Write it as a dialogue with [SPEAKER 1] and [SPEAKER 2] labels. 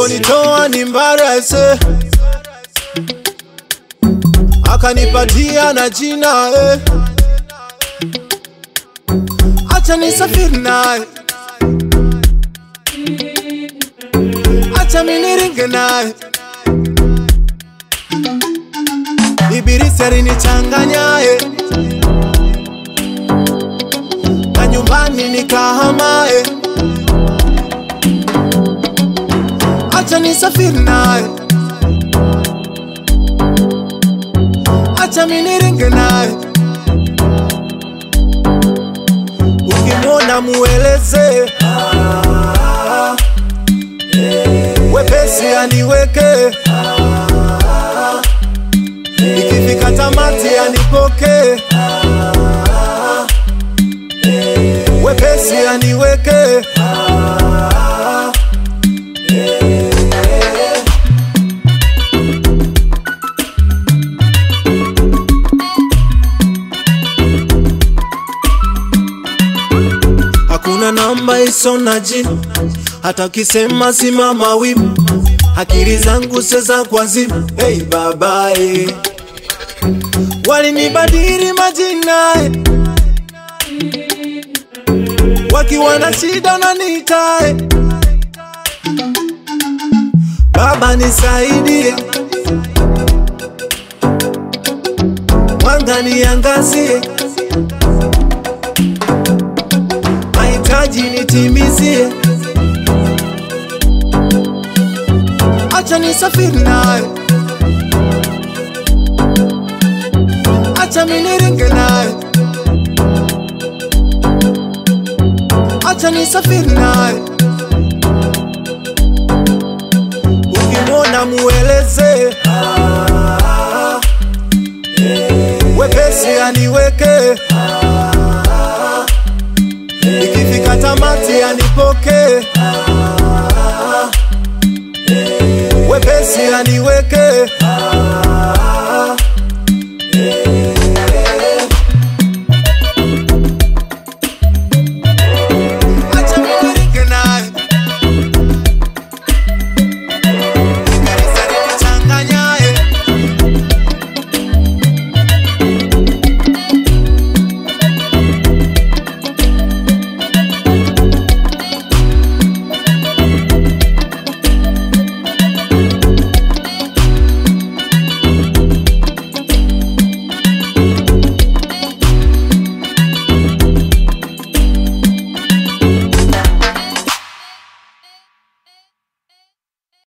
[SPEAKER 1] aliponitoa ni mbarese akanipatia na jina eh. acha nisafiri naye acha miniringe naye Ibilisi alinichanganyaye na nyumbani nikahamaye, acha nisafiri naye, acha miniringe naye. Ukimwona mueleze wepesi aniweke ikifika tamati anipoke wepesi aniweke hakuna namba iso na jina hata ukisema simama wima akili zangu seza kwa zima hey babae walinibadili majina eh. wakiwa na shida na nitae baba nisaidie mwanga niangazie mahitaji nitimizie acha nisafiri naye acha miniringe naye acha nisafiri naye ukimwona mueleze wepesi aniweke ikifika tamati anipoke wepesi aniweke